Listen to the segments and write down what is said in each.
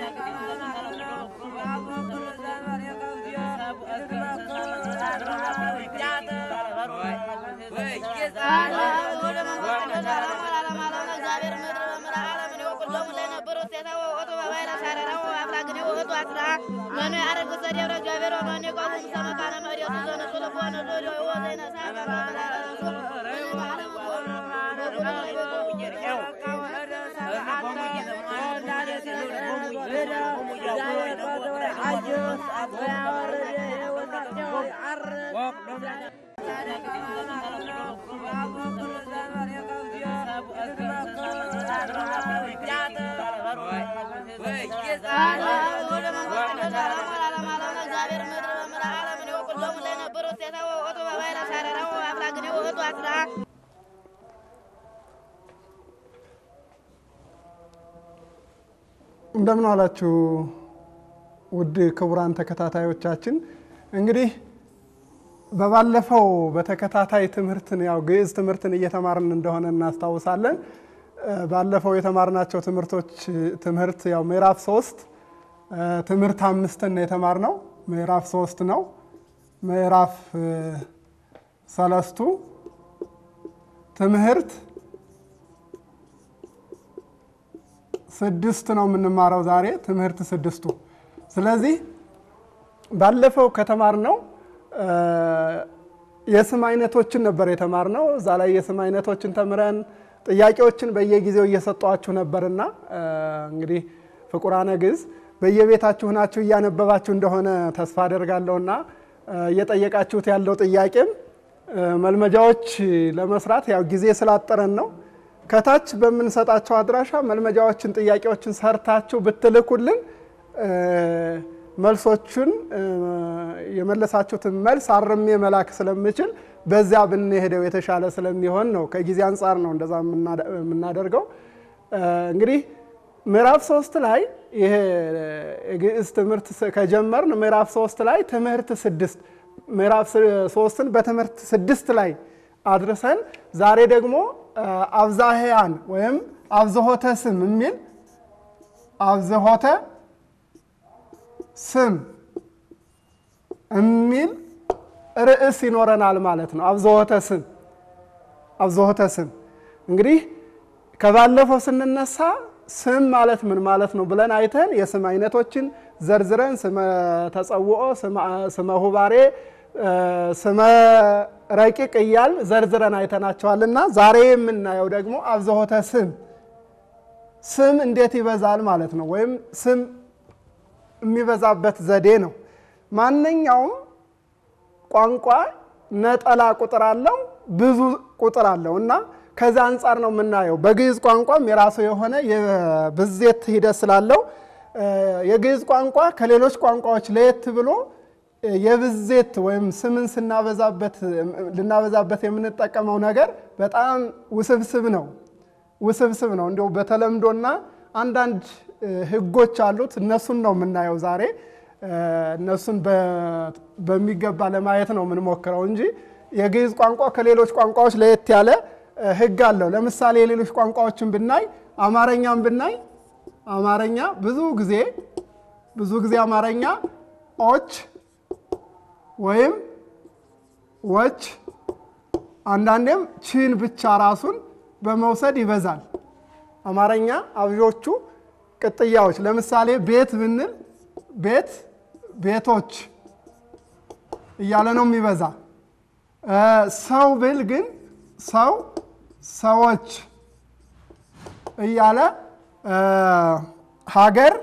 እንደምን አላችሁ ውድ ክቡራን ተከታታዮቻችን። እንግዲህ በባለፈው በተከታታይ ትምህርትን ያው ግዕዝ ትምህርትን እየተማርን እንደሆነ እናስታውሳለን። ባለፈው የተማርናቸው ትምህርቶች ትምህርት ያው ምዕራፍ ሶስት ትምህርት አምስትን የተማርነው ምዕራፍ ሶስት ነው። ምዕራፍ ሰለስቱ ትምህርት ስድስት ነው የምንማረው ዛሬ ትምህርት ስድስቱ። ስለዚህ ባለፈው ከተማርነው የስም አይነቶችን ነበር የተማርነው። እዛ ላይ የስም አይነቶችን ተምረን ጥያቄዎችን በየጊዜው እየሰጧችሁ ነበርና እንግዲህ ፍቁራነ ግዕዝ በየቤታችሁ ናችሁ እያነበባችሁ እንደሆነ ተስፋ አደርጋለሁና እየጠየቃችሁት ያለው ጥያቄም መልመጃዎች ለመስራት ያው ጊዜ ስላጠረን ነው። ከታች በምንሰጣቸው አድራሻ መልመጃዎችን፣ ጥያቄዎችን ሰርታችሁ ብትልኩልን መልሶቹን የመለሳችሁትን መልስ አርሜ መላክ ስለምችል በዚያ ብንሄደው የተሻለ ስለሚሆን ነው። ከጊዜ አንጻር ነው እንደዛ የምናደርገው። እንግዲህ ምዕራፍ ሶስት ላይ ይሄ የግዕዝ ትምህርት ከጀመርን ምዕራፍ ሶስት ላይ ትምህርት ስድስት ምዕራፍ ሶስትን በትምህርት ስድስት ላይ አድርሰን ዛሬ ደግሞ አብዛህያን ወይም አብዝሆተ ስም የሚል አብዝሆተ ስም የሚል ርዕስ ይኖረናል ማለት ነው። አብዝሆተ ስም አብዝሆተ ስም እንግዲህ ከባለፈው ስንነሳ ስም ማለት ምን ማለት ነው ብለን አይተን የስም አይነቶችን ዘርዝረን ስመ ተጸውኦ፣ ስመ ሁባሬ፣ ስመ ረቂቅ እያል ዘርዝረን አይተናቸዋልና ዛሬ የምናየው ደግሞ አብዝሆተ ስም ስም እንዴት ይበዛል ማለት ነው፣ ወይም ስም የሚበዛበት ዘዴ ነው። ማንኛውም ቋንቋ ነጠላ ቁጥር አለው፣ ብዙ ቁጥር አለው እና ከዚ አንጻር ነው የምናየው። በግዕዝ ቋንቋም የራሱ የሆነ የብዜት ሂደት ስላለው የግዕዝ ቋንቋ ከሌሎች ቋንቋዎች ለየት ብሎ የብዜት ወይም ስምን ስናበዛበት ልናበዛበት የምንጠቀመው ነገር በጣም ውስብስብ ነው ውስብስብ ነው። እንዲሁ በተለምዶና አንዳንድ ሕጎች አሉት። እነሱን ነው የምናየው ዛሬ። እነሱን በሚገባ ለማየት ነው የምንሞክረው እንጂ የግዕዝ ቋንቋ ከሌሎች ቋንቋዎች ለየት ያለ ሕግ አለው። ለምሳሌ የሌሎች ቋንቋዎችን ብናይ አማርኛም ብናይ አማርኛ ብዙ ጊዜ ብዙ ጊዜ አማርኛ ኦች ወይም ወች አንዳንዴም ቺን ብቻ ራሱን በመውሰድ ይበዛል። አማርኛ አብዦቹ ቅጥያዎች ለምሳሌ ቤት ብንል ቤት ቤቶች እያለ ነው የሚበዛ። ሰው ብል ግን ሰው ሰዎች እያለ ሀገር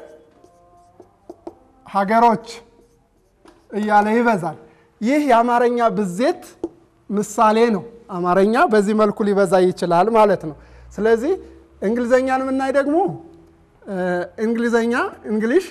ሀገሮች እያለ ይበዛል። ይህ የአማርኛ ብዜት ምሳሌ ነው። አማርኛ በዚህ መልኩ ሊበዛ ይችላል ማለት ነው። ስለዚህ እንግሊዘኛን የምናይ ደግሞ እንግሊዘኛ እንግሊሽ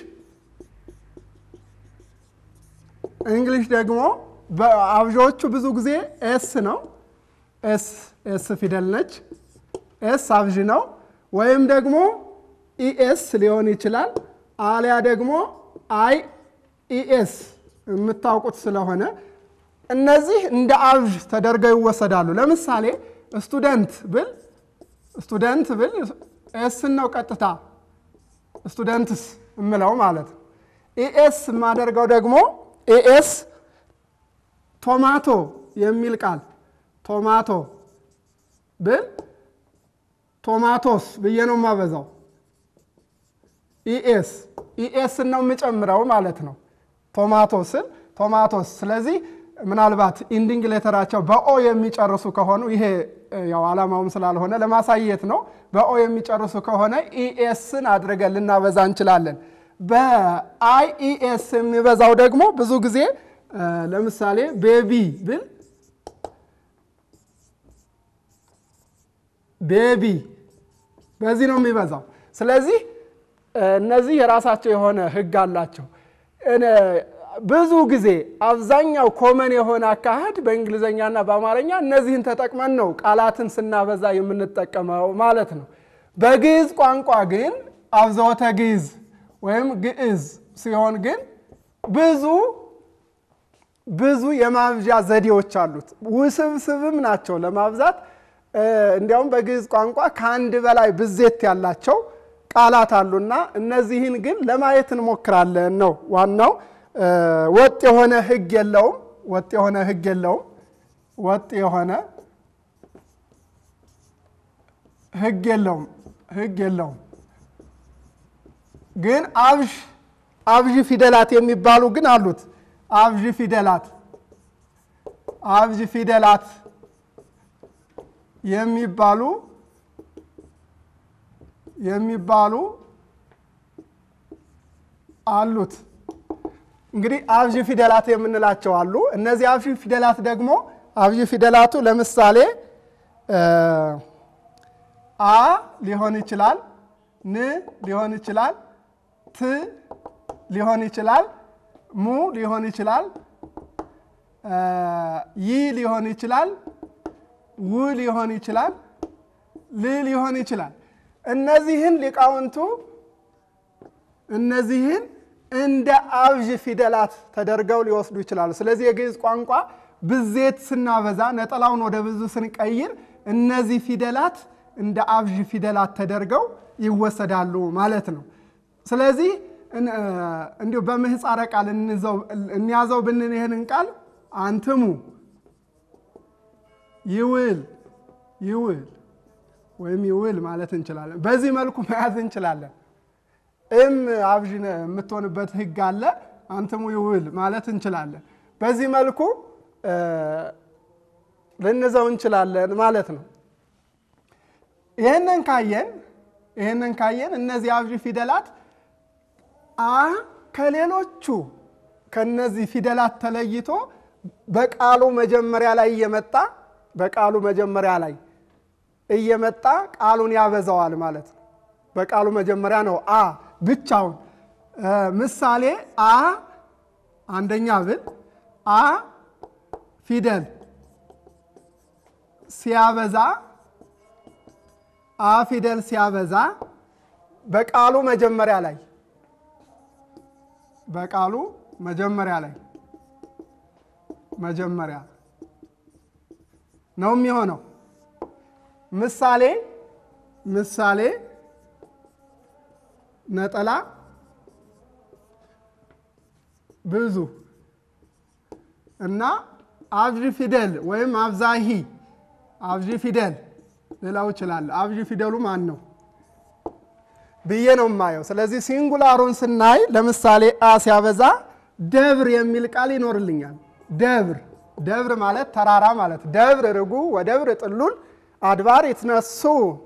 እንግሊሽ ደግሞ በአብዦቹ ብዙ ጊዜ ኤስ ነው። ኤስ ኤስ ፊደል ነች። ኤስ አብዥ ነው። ወይም ደግሞ ኢኤስ ሊሆን ይችላል። አሊያ ደግሞ አይ ኢኤስ የምታውቁት ስለሆነ እነዚህ እንደ አብዥ ተደርገው ይወሰዳሉ። ለምሳሌ ስቱደንት ብል ስቱደንት ብል ኤስን ነው ቀጥታ ስቱደንትስ እምለው ማለት ነው። ኢኤስ የማደርገው ደግሞ ኢኤስ ቶማቶ የሚል ቃል ቶማቶ ብል ቶማቶስ ብዬ ነው የማበዛው። ኢኤስ ኢኤስ ነው የምጨምረው ማለት ነው። ቶማቶስን ቶማቶስ። ስለዚህ ምናልባት ኢንዲንግ ሌተራቸው በኦ የሚጨርሱ ከሆኑ ይሄ ያው ዓላማውም ስላልሆነ ለማሳየት ነው። በኦ የሚጨርሱ ከሆነ ኢኤስን አድርገን ልናበዛ እንችላለን። በአይ ኢኤስ የሚበዛው ደግሞ ብዙ ጊዜ ለምሳሌ ቤቢ ብል ቤቢ በዚህ ነው የሚበዛው። ስለዚህ እነዚህ የራሳቸው የሆነ ሕግ አላቸው። ብዙ ጊዜ አብዛኛው ኮመን የሆነ አካሄድ በእንግሊዝኛና በአማርኛ እነዚህን ተጠቅመን ነው ቃላትን ስናበዛ የምንጠቀመው ማለት ነው። በግዕዝ ቋንቋ ግን አብዝሖተ ግዕዝ ወይም ግዕዝ ሲሆን ግን ብዙ ብዙ የማብዣ ዘዴዎች አሉት። ውስብስብም ናቸው ለማብዛት። እንዲያውም በግዕዝ ቋንቋ ከአንድ በላይ ብዜት ያላቸው ቃላት አሉና እነዚህን ግን ለማየት እንሞክራለን ነው ዋናው። ወጥ የሆነ ሕግ የለውም። ወጥ የሆነ ሕግ የለውም። ወጥ የሆነ ሕግ የለውም። ሕግ የለውም። ግን አብዥ አብዥ ፊደላት የሚባሉ ግን አሉት። አብዥ ፊደላት አብዥ ፊደላት የሚባሉ የሚባሉ አሉት። እንግዲህ አብዥ ፊደላት የምንላቸው አሉ። እነዚህ አብዥ ፊደላት ደግሞ አብዥ ፊደላቱ ለምሳሌ አ ሊሆን ይችላል፣ ን ሊሆን ይችላል፣ ት ሊሆን ይችላል፣ ሙ ሊሆን ይችላል፣ ይ ሊሆን ይችላል፣ ው ሊሆን ይችላል፣ ል ሊሆን ይችላል። እነዚህን ሊቃውንቱ እነዚህን እንደ አብዥ ፊደላት ተደርገው ሊወስዱ ይችላሉ። ስለዚህ የግዕዝ ቋንቋ ብዜት ስናበዛ ነጠላውን ወደ ብዙ ስንቀይር እነዚህ ፊደላት እንደ አብዥ ፊደላት ተደርገው ይወሰዳሉ ማለት ነው። ስለዚህ እንዲሁ በምህፃረ ቃል እንያዘው ብንን ይህንን ቃል አንትሙ ይውል ይውል ወይም ይውል ማለት እንችላለን። በዚህ መልኩ መያዝ እንችላለን። እም አብዥ የምትሆንበት ሕግ አለ። አንትሙ ይውል ማለት እንችላለን። በዚህ መልኩ ልንዘው እንችላለን ማለት ነው። ይህንን ካየን ይህንን ካየን እነዚህ አብዥ ፊደላት አ ከሌሎቹ ከነዚህ ፊደላት ተለይቶ በቃሉ መጀመሪያ ላይ እየመጣ በቃሉ መጀመሪያ ላይ እየመጣ ቃሉን ያበዛዋል ማለት ነው። በቃሉ መጀመሪያ ነው አ ብቻውን። ምሳሌ አ አንደኛ ብል አ ፊደል ሲያበዛ አ ፊደል ሲያበዛ በቃሉ መጀመሪያ ላይ በቃሉ መጀመሪያ ላይ መጀመሪያ ነው የሚሆነው። ምሳሌ ምሳሌ ነጠላ ብዙ እና አብዥ ፊደል ወይም አብዛሂ አብዥ ፊደል ልለው እችላለሁ። አብዥ ፊደሉ ማን ነው ብዬ ነው የማየው። ስለዚህ ሲንጉላሩን ስናይ ለምሳሌ አ ሲያበዛ ደብር የሚል ቃል ይኖርልኛል። ደብር ደብር ማለት ተራራ ማለት ደብር ርጉ ወደብር ጥሉል አድባር ይትነሱ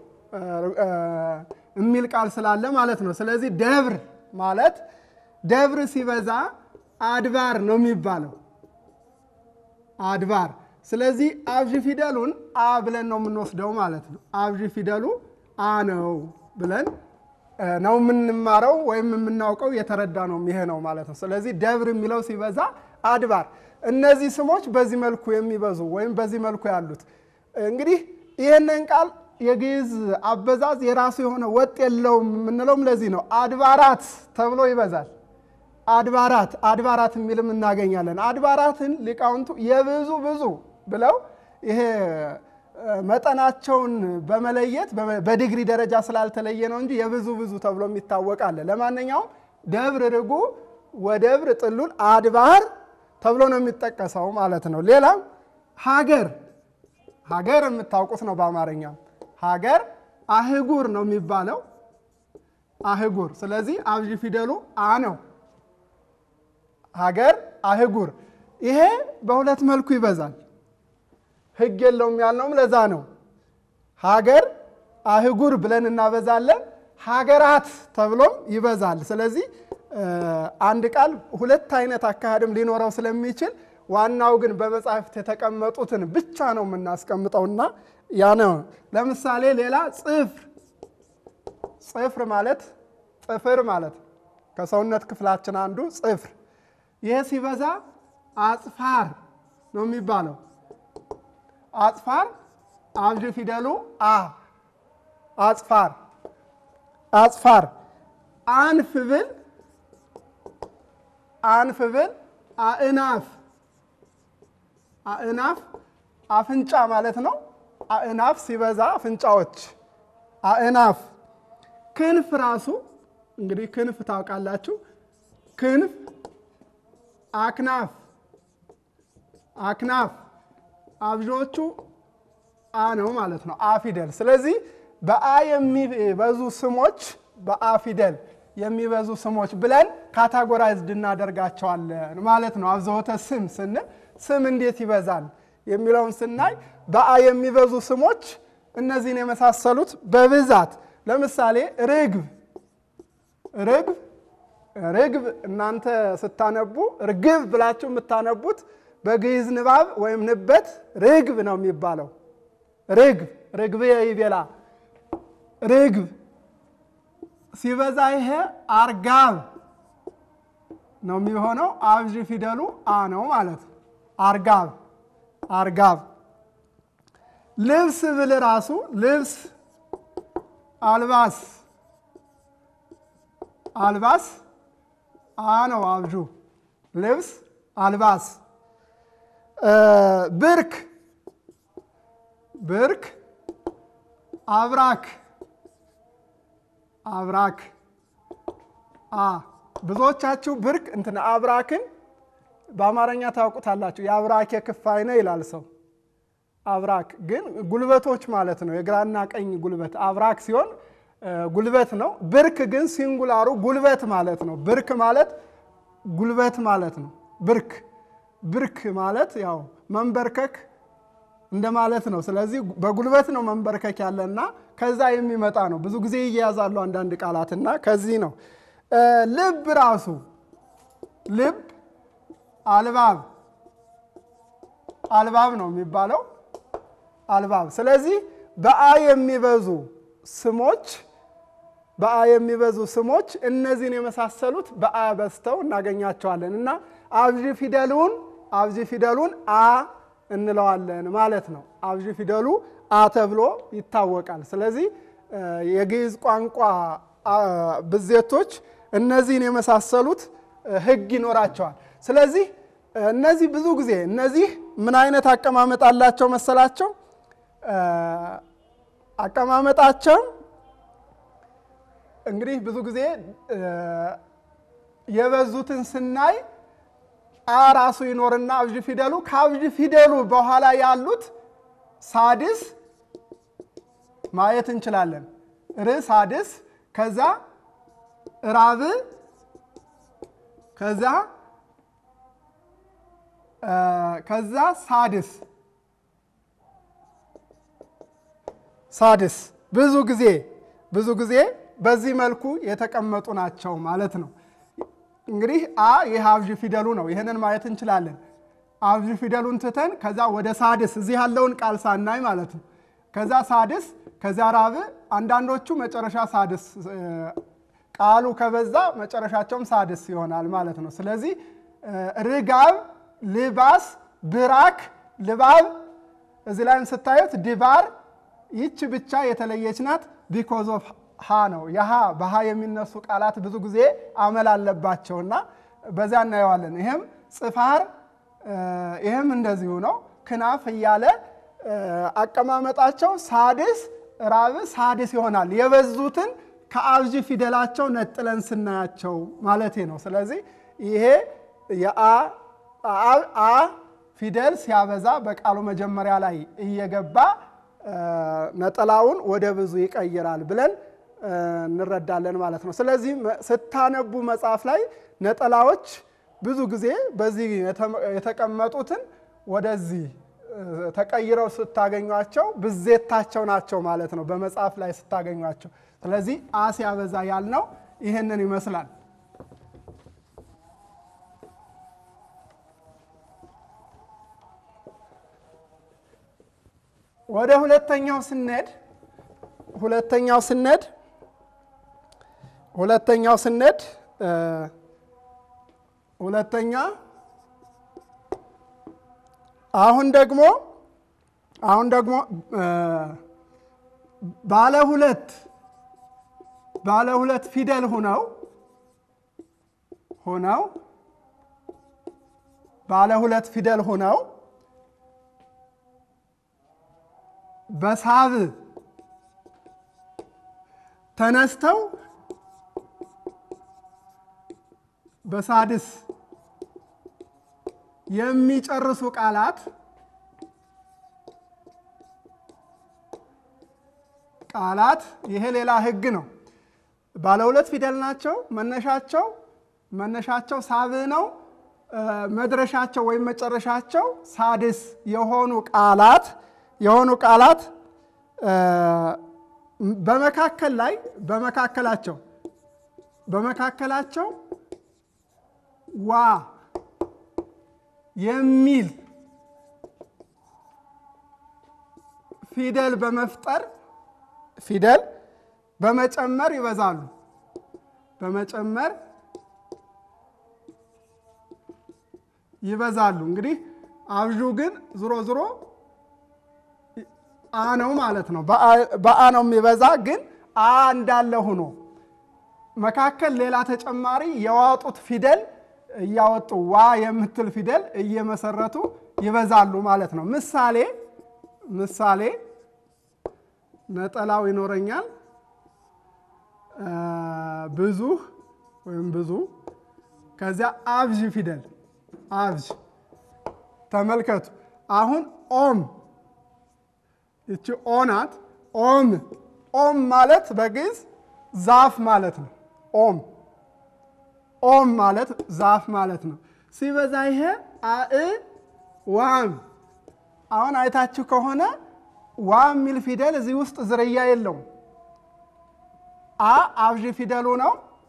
የሚል ቃል ስላለ ማለት ነው። ስለዚህ ደብር ማለት ደብር ሲበዛ አድባር ነው የሚባለው አድባር። ስለዚህ አብዥ ፊደሉን አ ብለን ነው የምንወስደው ማለት ነው። አብዥ ፊደሉ አ ነው ብለን ነው የምንማረው ወይም የምናውቀው የተረዳ ነው ይሄ ነው ማለት ነው። ስለዚህ ደብር የሚለው ሲበዛ አድባር። እነዚህ ስሞች በዚህ መልኩ የሚበዙ ወይም በዚህ መልኩ ያሉት እንግዲህ ይህንን ቃል የግዕዝ አበዛዝ የራሱ የሆነ ወጥ የለውም የምንለውም ለዚህ ነው። አድባራት ተብሎ ይበዛል። አድባራት አድባራት የሚልም እናገኛለን። አድባራትን ሊቃውንቱ የብዙ ብዙ ብለው ይሄ መጠናቸውን በመለየት በዲግሪ ደረጃ ስላልተለየ ነው እንጂ የብዙ ብዙ ተብሎ የሚታወቅ አለ። ለማንኛውም ደብር ርጉ ወደብር ጥሉል አድባር ተብሎ ነው የሚጠቀሰው ማለት ነው። ሌላም ሀገር ሀገር የምታውቁት ነው። በአማርኛ ሀገር አህጉር ነው የሚባለው አህጉር። ስለዚህ አብዥ ፊደሉ አ ነው። ሀገር አህጉር። ይሄ በሁለት መልኩ ይበዛል። ሕግ የለውም ያልነውም ለዛ ነው። ሀገር አህጉር ብለን እናበዛለን። ሀገራት ተብሎም ይበዛል። ስለዚህ አንድ ቃል ሁለት አይነት አካሄድም ሊኖረው ስለሚችል ዋናው ግን በመጽሐፍት የተቀመጡትን ብቻ ነው የምናስቀምጠውና ያ ነው። ለምሳሌ ሌላ ጽፍር ጽፍር ማለት ጥፍር ማለት ከሰውነት ክፍላችን አንዱ ጽፍር። ይህ ሲበዛ አጽፋር ነው የሚባለው። አጽፋር አብዥ ፊደሉ አ አጽፋር አጽፋር አንፍ ብል አንፍ ብል አእናፍ አእናፍ አፍንጫ ማለት ነው። አእናፍ ሲበዛ አፍንጫዎች አእናፍ። ክንፍ ራሱ እንግዲህ ክንፍ ታውቃላችሁ። ክንፍ አክናፍ አክናፍ አብዦቹ አ ነው ማለት ነው። አ ፊደል። ስለዚህ በአ የሚበዙ ስሞች በአ ፊደል የሚበዙ ስሞች ብለን ካታጎራይዝድ እናደርጋቸዋለን ማለት ነው። አብዝሖተ ስም ስንል ስም እንዴት ይበዛል የሚለውን ስናይ በአ የሚበዙ ስሞች እነዚህን የመሳሰሉት በብዛት ለምሳሌ ርግብ ርግብ ርግብ እናንተ ስታነቡ ርግብ ብላችሁ የምታነቡት በግዕዝ ንባብ ወይም ንበት ርግብ ነው የሚባለው። ርግብ ርግብ ይቤላ ርግብ ሲበዛ ይሄ አርጋብ ነው የሚሆነው። አብዥ ፊደሉ አ ነው ማለት ነው። አርጋብ አርጋብ። ልብስ ብል ራሱ ልብስ አልባስ አልባስ አ ነው አብዡ ልብስ አልባስ። ብርክ ብርክ አብራክ አብራክ አ ብዙዎቻችሁ ብርክ እንትን አብራክን በአማርኛ ታውቁታላችሁ። የአብራክ የክፋይ ነው ይላል ሰው። አብራክ ግን ጉልበቶች ማለት ነው። የግራና ቀኝ ጉልበት አብራክ ሲሆን ጉልበት ነው። ብርክ ግን ሲንጉላሩ ጉልበት ማለት ነው። ብርክ ማለት ጉልበት ማለት ነው። ብርክ ብርክ ማለት ያው መንበርከክ እንደማለት ነው። ስለዚህ በጉልበት ነው መንበርከክ ያለና ከዛ የሚመጣ ነው። ብዙ ጊዜ ይያዛሉ አንዳንድ ቃላትና ከዚህ ነው። ልብ ራሱ ልብ አልባብ አልባብ ነው የሚባለው አልባብ። ስለዚህ በአ የሚበዙ ስሞች በአ የሚበዙ ስሞች እነዚህን የመሳሰሉት በአ በዝተው እናገኛቸዋለን እና አብዥ ፊደሉን አብዥ ፊደሉን አ እንለዋለን ማለት ነው። አብዥ ፊደሉ አ ተብሎ ይታወቃል። ስለዚህ የግዕዝ ቋንቋ ብዜቶች እነዚህን የመሳሰሉት ሕግ ይኖራቸዋል። ስለዚህ እነዚህ ብዙ ጊዜ እነዚህ ምን አይነት አቀማመጥ አላቸው መሰላቸው? አቀማመጣቸው እንግዲህ ብዙ ጊዜ የበዙትን ስናይ አ ራሱ ይኖርና አብዥ ፊደሉ ከአብዥ ፊደሉ በኋላ ያሉት ሳድስ ማየት እንችላለን። ር ሳድስ፣ ከዛ ራብ፣ ከዛ ከዛ ሳድስ ሳድስ ብዙ ጊዜ ብዙ ጊዜ በዚህ መልኩ የተቀመጡ ናቸው ማለት ነው። እንግዲህ አ ይህ አብዥ ፊደሉ ነው። ይህንን ማየት እንችላለን። አብዥ ፊደሉን ትተን ከዛ ወደ ሳድስ እዚህ ያለውን ቃል ሳናይ ማለት ነው። ከዛ ሳድስ፣ ከዛ ራብ። አንዳንዶቹ መጨረሻ ሳድስ ቃሉ ከበዛ መጨረሻቸውም ሳድስ ይሆናል ማለት ነው። ስለዚህ ርጋብ፣ ልባስ፣ ብራክ፣ ልባብ እዚህ ላይም ስታዩት ድባር ይች ብቻ የተለየች ናት። ቢኮዝ ኦፍ ሃ ነው። የሃ በሃ የሚነሱ ቃላት ብዙ ጊዜ አመል አለባቸውና በዚያ እናየዋለን። ይህም ጽፋር፣ ይህም እንደዚሁ ነው። ክናፍ እያለ አቀማመጣቸው ሳድስ ራብ ሳድስ ይሆናል። የበዙትን ከአብዥ ፊደላቸው ነጥለን ስናያቸው ማለቴ ነው። ስለዚህ ይሄ የአ አ ፊደል ሲያበዛ በቃሉ መጀመሪያ ላይ እየገባ ነጠላውን ወደ ብዙ ይቀይራል ብለን እንረዳለን ማለት ነው። ስለዚህ ስታነቡ መጽሐፍ ላይ ነጠላዎች ብዙ ጊዜ በዚህ የተቀመጡትን ወደዚህ ተቀይረው ስታገኟቸው ብዜታቸው ናቸው ማለት ነው፣ በመጽሐፍ ላይ ስታገኟቸው። ስለዚህ አ ሲያበዛ ያልነው ይህንን ይመስላል። ወደ ሁለተኛው ስንሄድ ሁለተኛው ስንሄድ ሁለተኛው ስንሄድ ሁለተኛ አሁን ደግሞ አሁን ደግሞ ባለ ሁለት ባለ ሁለት ፊደል ሆነው ሆነው ባለ ሁለት ፊደል ሆነው በሳብ ተነስተው በሳድስ የሚጨርሱ ቃላት ቃላት ይሄ ሌላ ሕግ ነው። ባለ ሁለት ፊደል ናቸው። መነሻቸው መነሻቸው ሳብ ነው። መድረሻቸው ወይም መጨረሻቸው ሳድስ የሆኑ ቃላት የሆኑ ቃላት በመካከል ላይ በመካከላቸው በመካከላቸው ዋ የሚል ፊደል በመፍጠር ፊደል በመጨመር ይበዛሉ። በመጨመር ይበዛሉ። እንግዲህ አብዡ ግን ዝሮ ዝሮ አ ነው ማለት ነው። በአ ነው የሚበዛ ግን አ እንዳለ ሆኖ መካከል ሌላ ተጨማሪ የዋጡት ፊደል እያወጡ ዋ የምትል ፊደል እየመሰረቱ ይበዛሉ ማለት ነው። ምሳሌ ምሳሌ ነጠላው ይኖረኛል ብዙ ወይም ብዙ ከዚያ አብዥ ፊደል አብዥ ተመልከቱ። አሁን ኦም ይቺ ኦ ናት። ኦም ኦም ማለት በግዕዝ ዛፍ ማለት ነው። ኦም ኦም ማለት ዛፍ ማለት ነው። ሲበዛ ይሄ አእ ዋም አሁን አይታችሁ ከሆነ ዋ የሚል ፊደል እዚህ ውስጥ ዝርያ የለውም። አ አብዥ ፊደሉ ነው።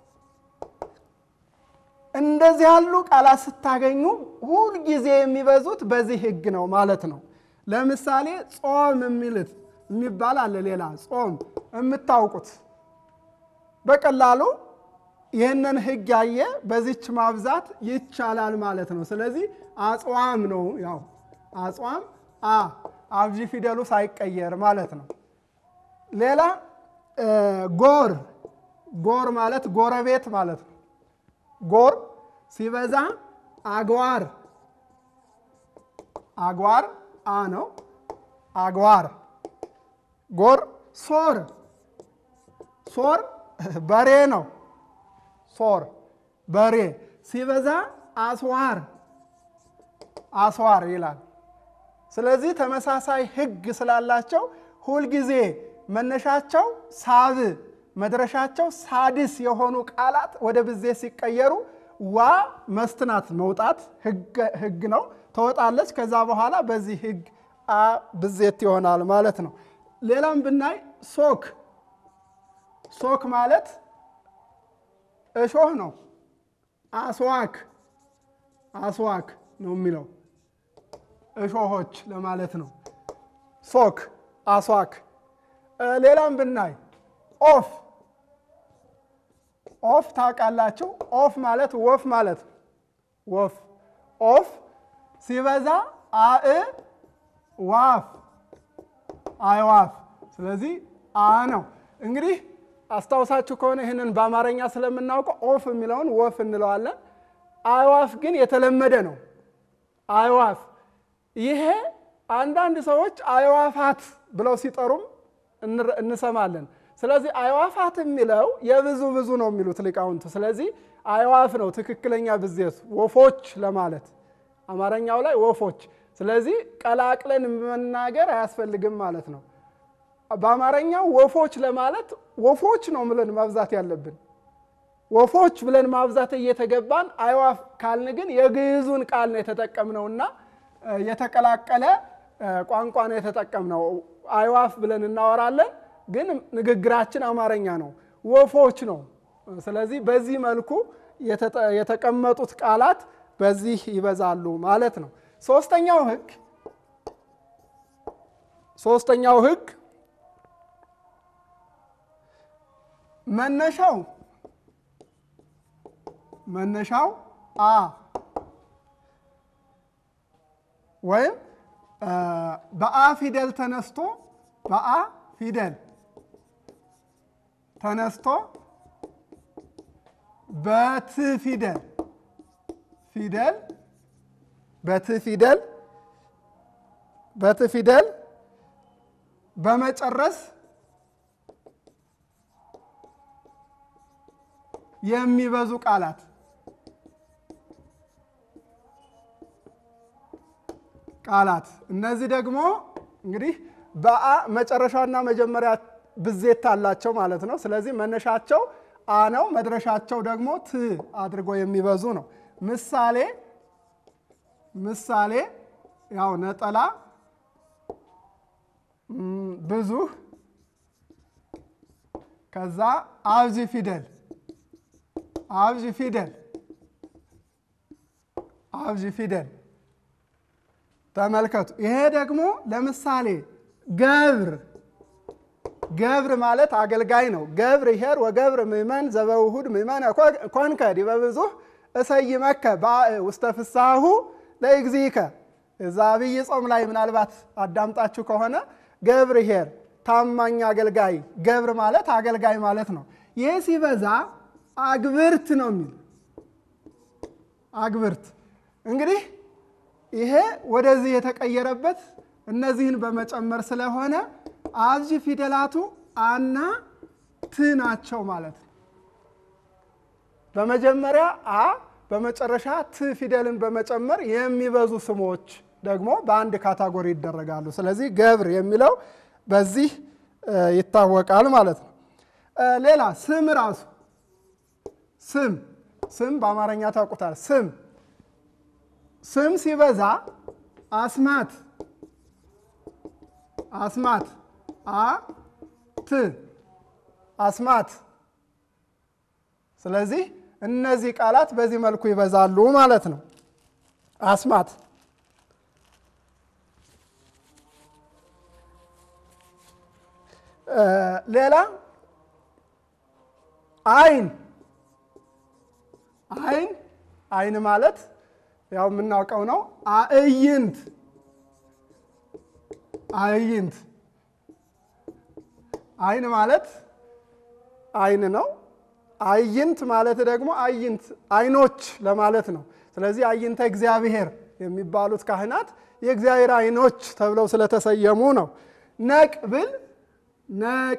እንደዚህ ያሉ ቃላት ስታገኙ ሁልጊዜ የሚበዙት በዚህ ሕግ ነው ማለት ነው። ለምሳሌ ጾም የሚልት የሚባል አለ። ሌላ ጾም የምታውቁት በቀላሉ ይህንን ሕግ ያየ በዚች ማብዛት ይቻላል ማለት ነው። ስለዚህ አጽዋም ነው ያው አጽዋም አ አብዥ ፊደሉ ሳይቀየር ማለት ነው። ሌላ ጎር ጎር ማለት ጎረቤት ማለት ነው። ጎር ሲበዛ አግዋር አግዋር አ ነው። አግዋር ጎር ሶር ሶር በሬ ነው። ሶር በሬ ሲበዛ አስዋር አስዋር ይላል። ስለዚህ ተመሳሳይ ሕግ ስላላቸው ሁልጊዜ መነሻቸው ሳብ መድረሻቸው ሳድስ የሆኑ ቃላት ወደ ብዜት ሲቀየሩ ዋ መስትናት መውጣት ሕግ ነው ትወጣለች። ከዛ በኋላ በዚህ ሕግ አ ብዜት ይሆናል ማለት ነው። ሌላም ብናይ ሶክ ሶክ ማለት እሾህ ነው። አስዋክ አስዋክ ነው የሚለው እሾሆች ለማለት ነው። ሶክ አስዋክ። ሌላም ብናይ ኦፍ ኦፍ ታውቃላችሁ። ኦፍ ማለት ወፍ ማለት ነው። ወፍ ኦፍ ሲበዛ አእ ዋፍ አይዋፍ። ስለዚህ አ ነው እንግዲህ አስታውሳችሁ ከሆነ ይህንን በአማርኛ ስለምናውቀው ኦፍ የሚለውን ወፍ እንለዋለን። አይዋፍ ግን የተለመደ ነው። አይዋፍ ይሄ አንዳንድ ሰዎች አይዋፋት ብለው ሲጠሩም እንሰማለን። ስለዚህ አዕዋፋት የሚለው የብዙ ብዙ ነው የሚሉት ሊቃውንቱ። ስለዚህ አዕዋፍ ነው ትክክለኛ ብዜቱ፣ ወፎች ለማለት አማርኛው ላይ ወፎች። ስለዚህ ቀላቅለን መናገር አያስፈልግም ማለት ነው። በአማርኛው ወፎች ለማለት ወፎች ነው ብለን ማብዛት ያለብን። ወፎች ብለን ማብዛት እየተገባን አዕዋፍ ካልን ግን የግዕዙን ቃል ነው የተጠቀምነውና የተቀላቀለ ቋንቋ ነው የተጠቀምነው። አዕዋፍ ብለን እናወራለን፣ ግን ንግግራችን አማርኛ ነው፣ ወፎች ነው። ስለዚህ በዚህ መልኩ የተቀመጡት ቃላት በዚህ ይበዛሉ ማለት ነው። ሶስተኛው ሕግ ሶስተኛው ሕግ መነሻው መነሻው አ ወይም በአ ፊደል ተነስቶ በአ ፊደል ተነስቶ በት ፊደል ፊደል በት ፊደል በት ፊደል በመጨረስ የሚበዙ ቃላት ቃላት እነዚህ ደግሞ እንግዲህ በአ መጨረሻና መጀመሪያ ብዜት አላቸው ማለት ነው። ስለዚህ መነሻቸው አ ነው፣ መድረሻቸው ደግሞ ት አድርጎ የሚበዙ ነው። ምሳሌ ምሳሌ ያው ነጠላ፣ ብዙ፣ ከዛ አብዚ ፊደል አብዚ ፊደል አብዚ ፊደል ተመልከቱ። ይሄ ደግሞ ለምሳሌ ገብር ገብር ማለት አገልጋይ ነው። ገብር ይሄር ወገብር ምእመን ዘበውሁድ ምእመን ኮንከ ዲበ ብዙኅ እሰይመከ ውስተ ፍስሐሁ ለእግዚእከ። እዛ አብይ ጾም ላይ ምናልባት አዳምጣችሁ ከሆነ ገብር ይሄር ታማኝ አገልጋይ፣ ገብር ማለት አገልጋይ ማለት ነው። ይህ ሲበዛ አግብርት ነው የሚል አግብርት እንግዲህ ይሄ ወደዚህ የተቀየረበት እነዚህን በመጨመር ስለሆነ አብዚ ፊደላቱ አና ት ናቸው ማለት ነው። በመጀመሪያ አ በመጨረሻ ት ፊደልን በመጨመር የሚበዙ ስሞች ደግሞ በአንድ ካታጎሪ ይደረጋሉ። ስለዚህ ገብር የሚለው በዚህ ይታወቃል ማለት ነው። ሌላ ስም ራሱ ስም ስም በአማርኛ ታውቁታል። ስም ስም ሲበዛ አስማት አስማት አ ት አስማት። ስለዚህ እነዚህ ቃላት በዚህ መልኩ ይበዛሉ ማለት ነው። አስማት ሌላ አይን አይን አይን ማለት ያው የምናውቀው ነው። አእይንት አእይንት አይን ማለት አይን ነው። አይንት ማለት ደግሞ አይንት አይኖች ለማለት ነው። ስለዚህ አይንተ እግዚአብሔር የሚባሉት ካህናት የእግዚአብሔር አይኖች ተብለው ስለተሰየሙ ነው። ነቅ ብል ነቅ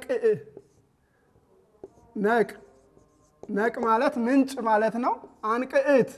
ነቅ ነቅ ማለት ምንጭ ማለት ነው። አንቅዕት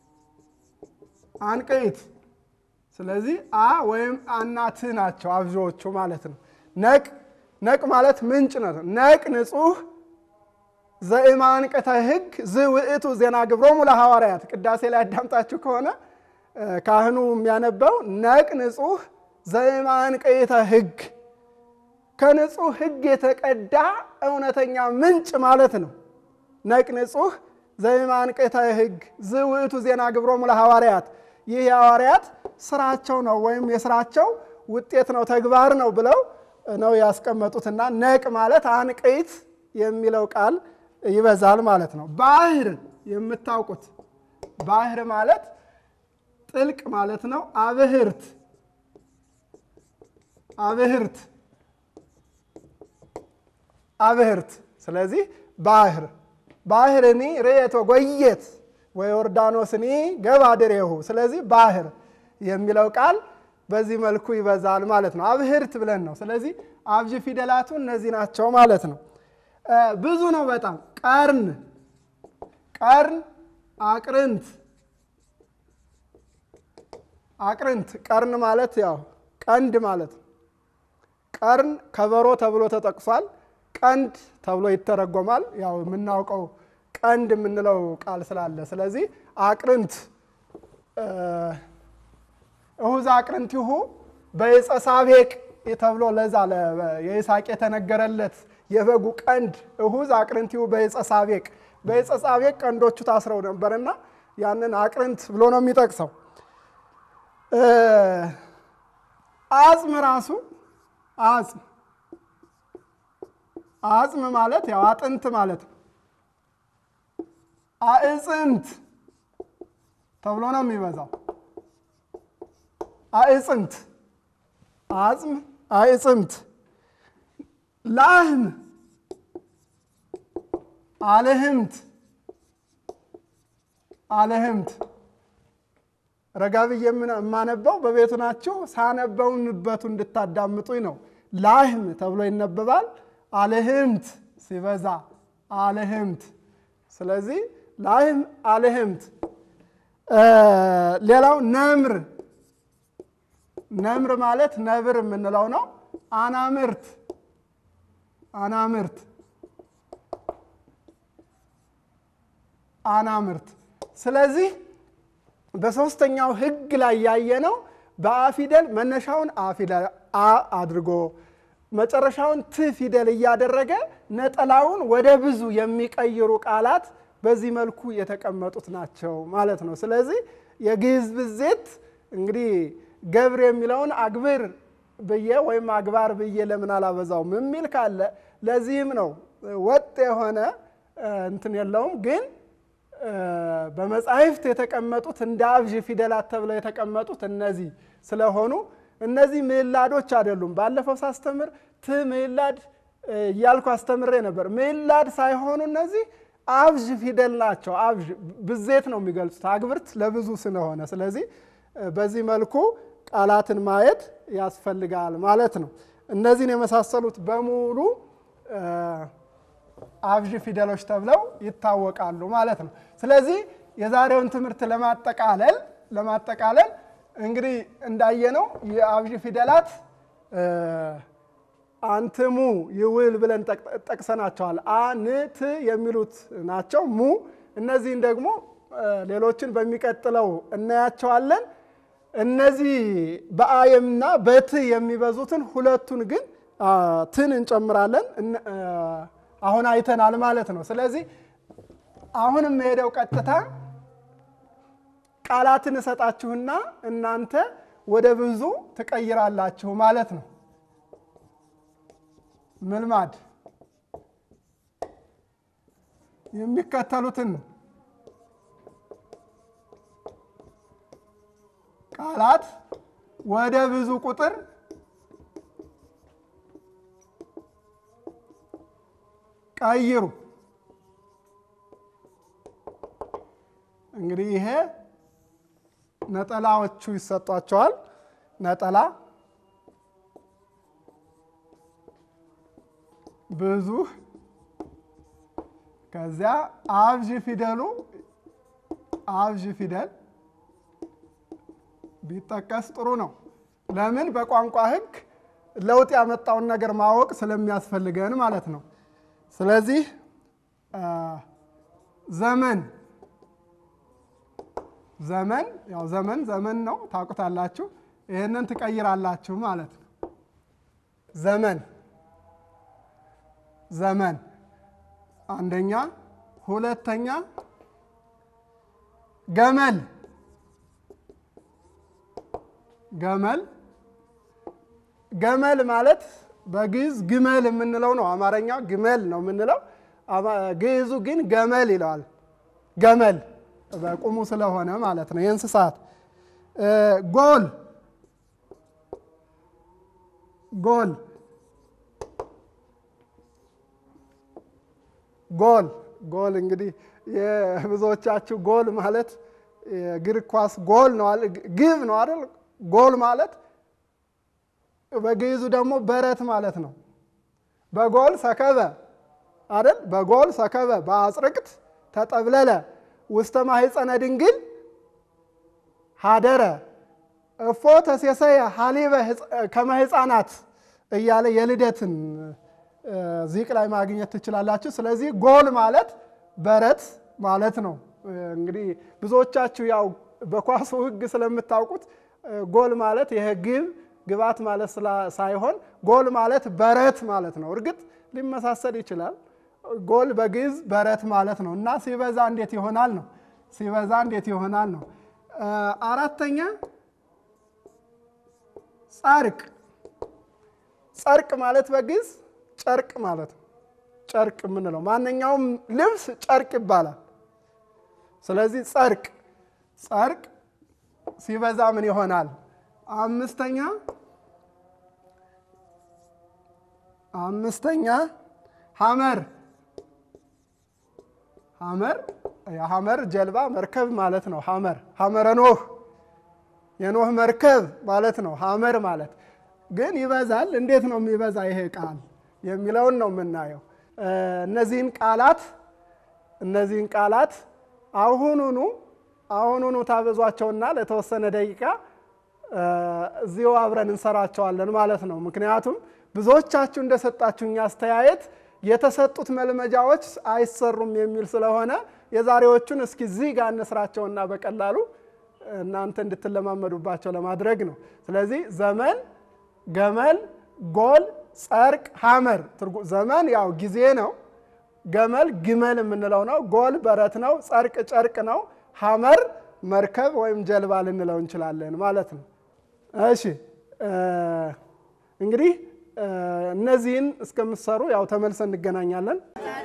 አንቅዕት ስለዚህ አ ወይም አናት ናቸው አብዦቹ ማለት ነው። ነቅ ነቅ ማለት ምንጭ ነው። ነቅ ንጹሕ ዘእማንቅተ ሕግ ዝውእቱ ዜና ግብሮሙ ለሐዋርያት ቅዳሴ ላይ አዳምጣችሁ ከሆነ ካህኑ የሚያነበው ነቅ ንጹሕ ዘእማንቅተ ሕግ ከንጹሕ ሕግ የተቀዳ እውነተኛ ምንጭ ማለት ነው። ነቅ ንጹሕ ዘእማንቅተ ሕግ ዝውእቱ ዜና ግብሮሙ ለሐዋርያት ይህ የሐዋርያት ስራቸው ነው ወይም የስራቸው ውጤት ነው ተግባር ነው ብለው ነው ያስቀመጡትና ነቅ ማለት አንቅይት የሚለው ቃል ይበዛል ማለት ነው። ባህር የምታውቁት ባህር ማለት ጥልቅ ማለት ነው። አብህርት አብህርት አብህርት ስለዚህ ባህር ባህርኒ ርኤቶ ጎየት ወዮርዳኖስኒ ገባ ድሬሁ። ስለዚህ ባህር የሚለው ቃል በዚህ መልኩ ይበዛል ማለት ነው። አብህርት ብለን ነው። ስለዚህ አብዥ ፊደላቱ እነዚህ ናቸው ማለት ነው። ብዙ ነው በጣም ቀርን ቀርን አቅርንት አቅርንት ቀርን ማለት ያው ቀንድ ማለት ነው። ቀርን ከበሮ ተብሎ ተጠቅሷል። ቀንድ ተብሎ ይተረጎማል። ያው የምናውቀው ቀንድ የምንለው ቃል ስላለ ስለዚህ አቅርንት እሁዝ አቅርንቲሁ በዕፀ ሳቤቅ ተብሎ ለዛ የይስሐቅ የተነገረለት የበጉ ቀንድ እሁዝ አቅርንቲሁ በዕፀ ሳቤቅ በዕፀ ሳቤቅ ቀንዶቹ ታስረው ነበርና ያንን አቅርንት ብሎ ነው የሚጠቅሰው። አጽም ራሱ አጽም አጽም ማለት ያው አጥንት ማለት ነው። አዕፅምት ተብሎ ነው የሚበዛው። አዕፅምት አጽም አዕፅምት ላህም አልህምት አልህምት ረጋ ብዬ የማነበው በቤቱ ናችሁ ሳነበው ንበቱ እንድታዳምጡኝ ነው። ላህም ተብሎ ይነበባል። አልህምት ሲበዛ አልህምት። ስለዚህ ላህም አልህምት። ሌላው ነምር ነምር ማለት ነብር የምንለው ነው። አናምርት አናምርት አናምርት። ስለዚህ በሶስተኛው ሕግ ላይ ያየነው በአ ፊደል መነሻውን አ ፊደል አ አድርጎ መጨረሻውን ት ፊደል እያደረገ ነጠላውን ወደ ብዙ የሚቀይሩ ቃላት በዚህ መልኩ የተቀመጡት ናቸው ማለት ነው። ስለዚህ የግዕዝ ብዜት እንግዲህ ገብር የሚለውን አግብር ብዬ ወይም አግባር ብዬ ለምን አላበዛውም የሚል ካለ ለዚህም ነው ወጥ የሆነ እንትን የለውም ግን በመጻሕፍት የተቀመጡት እንደ አብዥ ፊደላት ተብለው የተቀመጡት እነዚህ ስለሆኑ እነዚህ ምዕላዶች አይደሉም። ባለፈው ሳስተምር ት ምዕላድ እያልኩ አስተምሬ ነበር። ምዕላድ ሳይሆኑ እነዚህ አብዥ ፊደል ናቸው። አብዥ ብዜት ነው የሚገልጹት አግብርት ለብዙ ስለሆነ፣ ስለዚህ በዚህ መልኩ ቃላትን ማየት ያስፈልጋል ማለት ነው። እነዚህን የመሳሰሉት በሙሉ አብዥ ፊደሎች ተብለው ይታወቃሉ ማለት ነው። ስለዚህ የዛሬውን ትምህርት ለማጠቃለል ለማጠቃለል እንግዲህ እንዳየነው የአብዥ ፊደላት አንትሙ ይውል ብለን ጠቅሰናቸዋል። አንት የሚሉት ናቸው። ሙ እነዚህን ደግሞ ሌሎችን በሚቀጥለው እናያቸዋለን። እነዚህ በአየምና በት የሚበዙትን ሁለቱን ግን ትን እንጨምራለን። አሁን አይተናል ማለት ነው። ስለዚህ አሁን የምሄደው ቀጥታ ቃላትን እሰጣችሁና እናንተ ወደ ብዙ ትቀይራላችሁ ማለት ነው። ምልማድ የሚከተሉትን ቃላት ወደ ብዙ ቁጥር ቀይሩ። እንግዲህ ይሄ ነጠላዎቹ ይሰጧቸዋል። ነጠላ ብዙ፣ ከዚያ አብዥ ፊደሉ አብዥ ፊደል ቢጠቀስ ጥሩ ነው። ለምን? በቋንቋ ሕግ ለውጥ ያመጣውን ነገር ማወቅ ስለሚያስፈልገን ማለት ነው። ስለዚህ ዘመን ዘመን ያው ዘመን ዘመን ነው ታውቁታላችሁ። ይህንን ትቀይራላችሁ ማለት ነው። ዘመን ዘመን አንደኛ፣ ሁለተኛ ገመል ገመል ገመል ማለት በግዕዝ ግመል የምንለው ነው። አማርኛ ግመል ነው የምንለው። ግዕዙ ግን ገመል ይለዋል። ገመል በቁሙ ስለሆነ ማለት ነው። የእንስሳት ጎል ጎል ጎል ጎል እንግዲህ የብዙዎቻችሁ ጎል ማለት የእግር ኳስ ጎል ነው፣ ግብ ነው አይደል? ጎል ማለት በግዕዙ ደግሞ በረት ማለት ነው። በጎል ሰከበ አይደል? በጎል ሰከበ በአጽርቅት ተጠብለለ ውስተ ማሕፀነ ድንግል ሀደረ እፎ ተሴሰየ ሀሊበ ከመ ሕፃናት እያለ የልደትን ዚቅ ላይ ማግኘት ትችላላችሁ። ስለዚህ ጎል ማለት በረት ማለት ነው። እንግዲህ ብዙዎቻችሁ ያው በኳሱ ሕግ ስለምታውቁት ጎል ማለት ይሄ ግብ ግባት ማለት ሳይሆን ጎል ማለት በረት ማለት ነው። እርግጥ ሊመሳሰል ይችላል። ጎል በግዕዝ በረት ማለት ነው እና ሲበዛ እንዴት ይሆናል ነው። ሲበዛ እንዴት ይሆናል ነው። አራተኛ ጸርቅ ጸርቅ ማለት በግዕዝ ጨርቅ ማለት ነው። ጨርቅ የምንለው ማንኛውም ልብስ ጨርቅ ይባላል። ስለዚህ ጸርቅ ጸርቅ ሲበዛ ምን ይሆናል? አምስተኛ አምስተኛ ሐመር ሐመር የሐመር ጀልባ መርከብ ማለት ነው። ሐመር ሐመረ ኖህ የኖህ መርከብ ማለት ነው። ሐመር ማለት ግን ይበዛል። እንዴት ነው የሚበዛ ይሄ ቃል የሚለውን ነው የምናየው። እነዚህን ቃላት እነዚህን ቃላት አሁኑኑ አሁኑኑ ታበዟቸውና ለተወሰነ ደቂቃ እዚሁ አብረን እንሰራቸዋለን ማለት ነው። ምክንያቱም ብዙዎቻችሁ እንደሰጣችሁኝ አስተያየት የተሰጡት መልመጃዎች አይሰሩም የሚል ስለሆነ የዛሬዎቹን እስኪ እዚህ ጋር እንስራቸውና በቀላሉ እናንተ እንድትለማመዱባቸው ለማድረግ ነው። ስለዚህ ዘመን፣ ገመል፣ ጎል፣ ጸርቅ፣ ሐመር ዘመን ያው ጊዜ ነው። ገመል ግመል የምንለው ነው። ጎል በረት ነው። ጸርቅ ጨርቅ ነው። ሐመር መርከብ ወይም ጀልባ ልንለው እንችላለን ማለት ነው። እሺ እንግዲህ እነዚህን እስከምትሰሩ ያው ተመልሰን እንገናኛለን።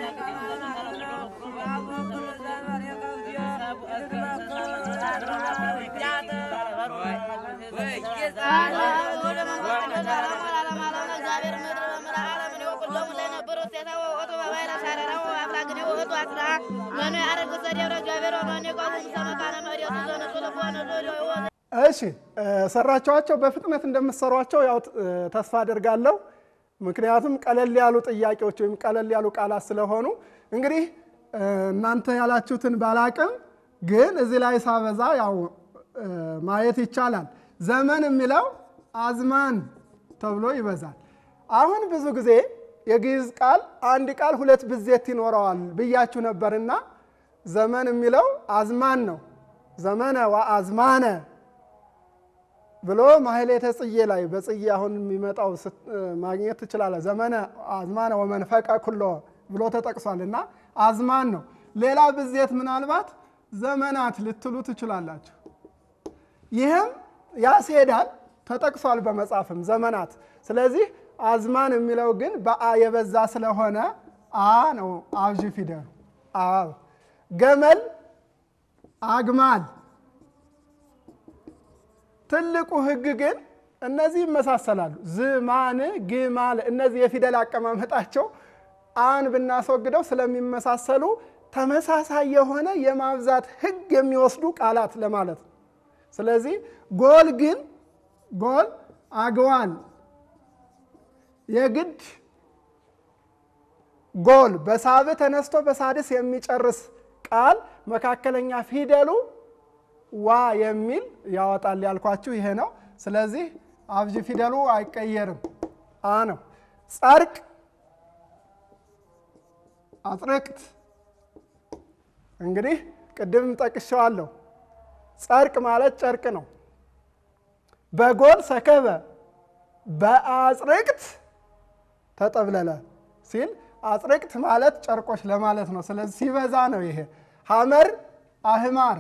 እሺ ሰራችኋቸው። በፍጥነት እንደምትሰሯቸው ያው ተስፋ አደርጋለሁ። ምክንያቱም ቀለል ያሉ ጥያቄዎች ወይም ቀለል ያሉ ቃላት ስለሆኑ እንግዲህ እናንተ ያላችሁትን ባላቅም ግን እዚህ ላይ ሳበዛ ያው ማየት ይቻላል። ዘመን የሚለው አዝማን ተብሎ ይበዛል። አሁን ብዙ ጊዜ የግዕዝ ቃል አንድ ቃል ሁለት ብዜት ይኖረዋል ብያችሁ ነበርና ዘመን የሚለው አዝማን ነው። ዘመነ ወአዝማነ ብሎ ማሕሌተ ጽጌ ላይ በጽጌ አሁን የሚመጣው ማግኘት ትችላለህ። ዘመነ አዝማነ ወመንፈቀ ኩሎ ብሎ ተጠቅሷል እና አዝማን ነው። ሌላ ብዜት ምናልባት ዘመናት ልትሉ ትችላላችሁ። ይህም ያስሄዳል፣ ተጠቅሷል በመጽሐፍም ዘመናት። ስለዚህ አዝማን የሚለው ግን በአ የበዛ ስለሆነ አ ነው አብዥ ፊደሉ አ። ገመል አግማል ትልቁ ሕግ ግን እነዚህ ይመሳሰላሉ። ዝማን ግማል እነዚህ የፊደል አቀማመጣቸው አን ብናስወግደው ስለሚመሳሰሉ ተመሳሳይ የሆነ የማብዛት ሕግ የሚወስዱ ቃላት ለማለት ነው። ስለዚህ ጎል ግን ጎል አግዋል የግድ ጎል በሳብ ተነስቶ በሳድስ የሚጨርስ ቃል መካከለኛ ፊደሉ ዋ የሚል ያወጣል ያልኳችሁ ይሄ ነው። ስለዚህ አብዥ ፊደሉ አይቀየርም፣ አ ነው። ጸርቅ አጽርቅት እንግዲህ ቅድም ጠቅሼዋለሁ። ጸርቅ ማለት ጨርቅ ነው። በጎል ሰከበ በአጽርቅት ተጠብለለ ሲል አጽርቅት ማለት ጨርቆች ለማለት ነው። ስለዚህ ሲበዛ ነው ይሄ። ሐመር አህማር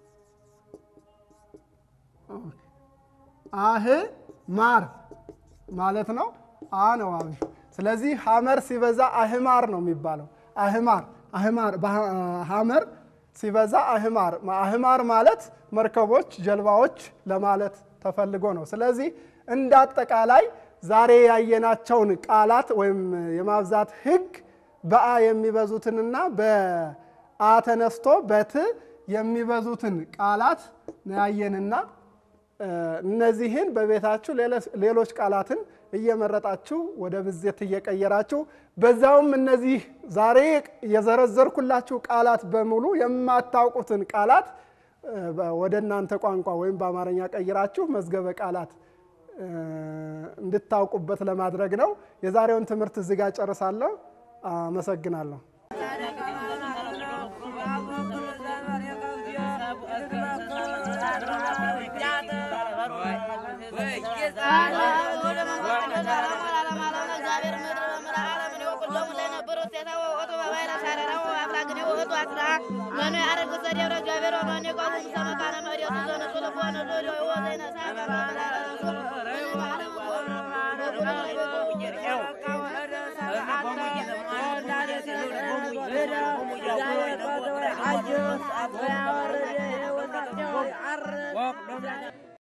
አህ ማር ማለት ነው። አ ነው አብሹ። ስለዚህ ሐመር ሲበዛ አህማር ነው የሚባለው። አህማር አህማር ሐመር ሲበዛ አህማር አህማር ማለት መርከቦች፣ ጀልባዎች ለማለት ተፈልጎ ነው። ስለዚህ እንደ አጠቃላይ ዛሬ ያየናቸውን ቃላት ወይም የማብዛት ሕግ በአ የሚበዙትንና በአ ተነስቶ በት የሚበዙትን ቃላት ነው ያየንና እነዚህን በቤታችሁ ሌሎች ቃላትን እየመረጣችሁ ወደ ብዜት እየቀየራችሁ በዛውም እነዚህ ዛሬ የዘረዘርኩላችሁ ቃላት በሙሉ የማታውቁትን ቃላት ወደ እናንተ ቋንቋ ወይም በአማርኛ ቀይራችሁ መዝገበ ቃላት እንድታውቁበት ለማድረግ ነው። የዛሬውን ትምህርት እዚህ ጋር ጨርሳለሁ። አመሰግናለሁ። መኑ ያረግ ሰደብረ እግዚአብሔር ወመን የቆሙ ሰመካነ መዲቱ ዘነሱ ልቦነ ሎሎ ወዘይነሳ Walk,